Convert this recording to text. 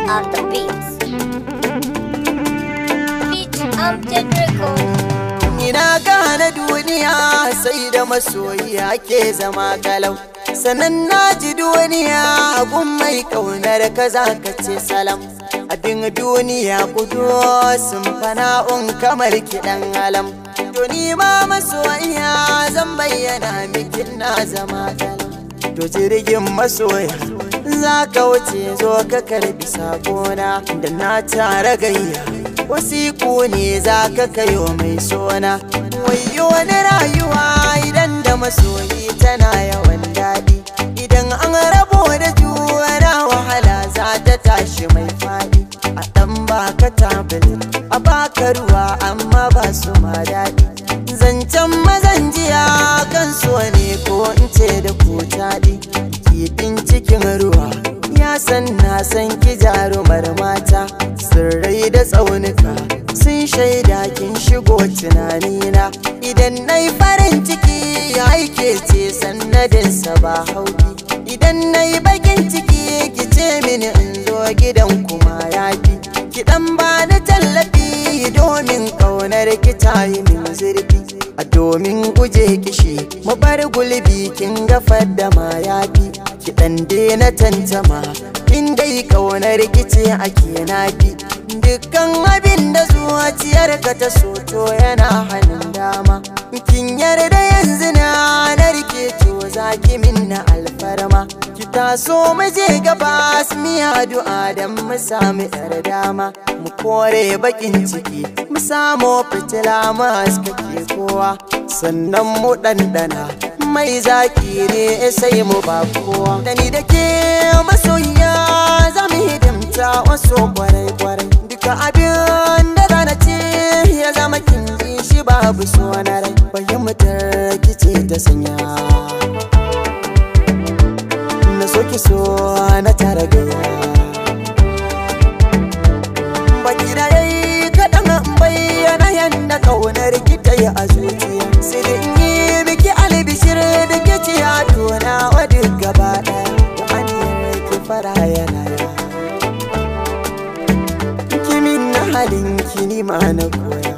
are the beats. Beat Amjad Records. Ina gane duniya sai da masoyi ake zama kalau Sannan na ji duniya gun mai kaunar ka za ka ce salam Abin duniya kudu sun fana'un kamar kiɗan alam To ni ma masoyiya zan bayyana miki na zama kalau To jirgin masoya za ka wuce zo ka karbi sakona da na tara gayya wasiku ne za ka kayo mai sona wayo wani rayuwa idan da masoyi tana yawan daɗi idan an rabo da juna wahala za ta tashi mai faɗi a ɗan baka tablet a baka ruwa amma ba su ma daɗi zancen mazan jiya kan so ne ko in ce da ku taɗi kifin cikin ruwa ya san na san ki jarumar mata sirrai da tsaunuka sun shaida kin shigo tunanina idan na yi farin ciki ya aike ce sannadinsa ba hauki idan na yi bakin ciki ki ce mini in zo gidan kuma ya fi ki dan ba ni tallafi domin ƙaunar ki ta yi min zurfi a domin guje kishi mu bar gulbi kin gafar da ma ya fi ki dan na tantama in dai ƙaunar ki ce ake nafi dukkan abin da zuciyar ka ta soto yana hannun dama kin yarda yanzu na narke to zaki min na alfarma ki taso mu je gaba mi addu'a dan mu samu yar dama mu kore bakin ciki mu samu fitila mu haskake kowa sannan mu ɗanɗana mai zaki ne sai mu ba kowa da ni da ke masoyiya za mu hidimta wasu kwarai kwarai duka abin da zana ce ya zama kin ji shi babu so na rai fahimtar kice ta sanya na so ki so na tara gaya baki da yayi kaɗan bayyana yadda ƙaunar ki ta yi a zuciya sai da in yi miki albishir da ke ci a tona wa duk gaba ɗaya da aniyar ki fara yana kimin na halin ki ni ma na koya